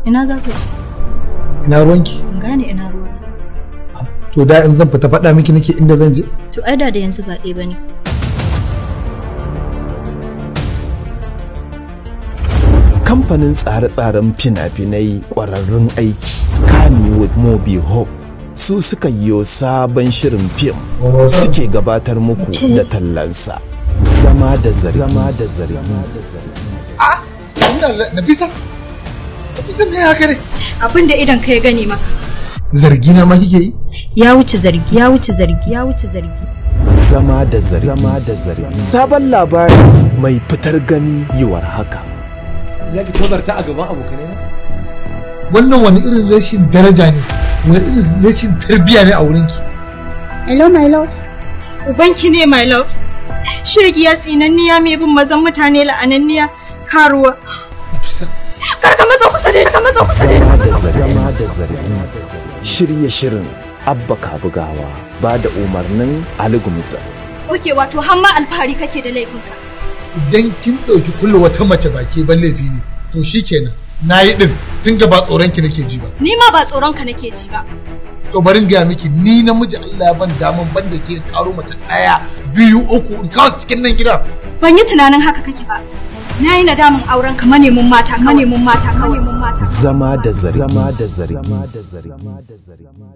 Ina za ka je? ina ruwanki In gane ina ruwa. to da in zan fita faɗa miki nake inda zan je To ai da da yanzu ba ɗaya bane. kamfanin tsare-tsaren fina-finai ƙwararrun aiki Kannywood Mobi Hope su suka yi sabon shirin fim suke gabatar muku da tallansa zama da zargi zama da zargi ina nafisa nafisa me haka ne Abin da idan ka ya gane maka. zargi na ma kike yi Ya wuce zargi, ya wuce zargi, ya wuce zargi. zama da zargi zama da zargi sabon labari mai fitar gani yiwar haka za ki tozarta a gaban abokanai na wannan wani irin rashin daraja ne wani irin rashin tarbiyya ne a wurinki Hello my love. Ubanki ne my love. Shegiya tsinanniya mai bin mazan mutane la'ananniya karuwa. nafisa Kar ka matsa kusa da ni, ka matsa kusa da ni. zama da zargi zama da zargi shirye shirin abba kabugawa ba da umarnin ali gumza Oke wato har ma alfahari kake da laifinka. idan kin ɗauki kulle wata mace baki ban laifi ne to shikenan na yi ɗin tun ga ba tsoron ki nake ji ba Ni ma ba tsoron ka nake ji ba. to bari in gaya miki ni namiji Allah ya ban daman ban da ke karo mace ɗaya biyu uku in kawo su cikin nan gidan Ban yi tunanin haka kake ba. Na yi nadamin auren ka manemin mata, manemin mata, manemin mata. zama da zargi zama da zargi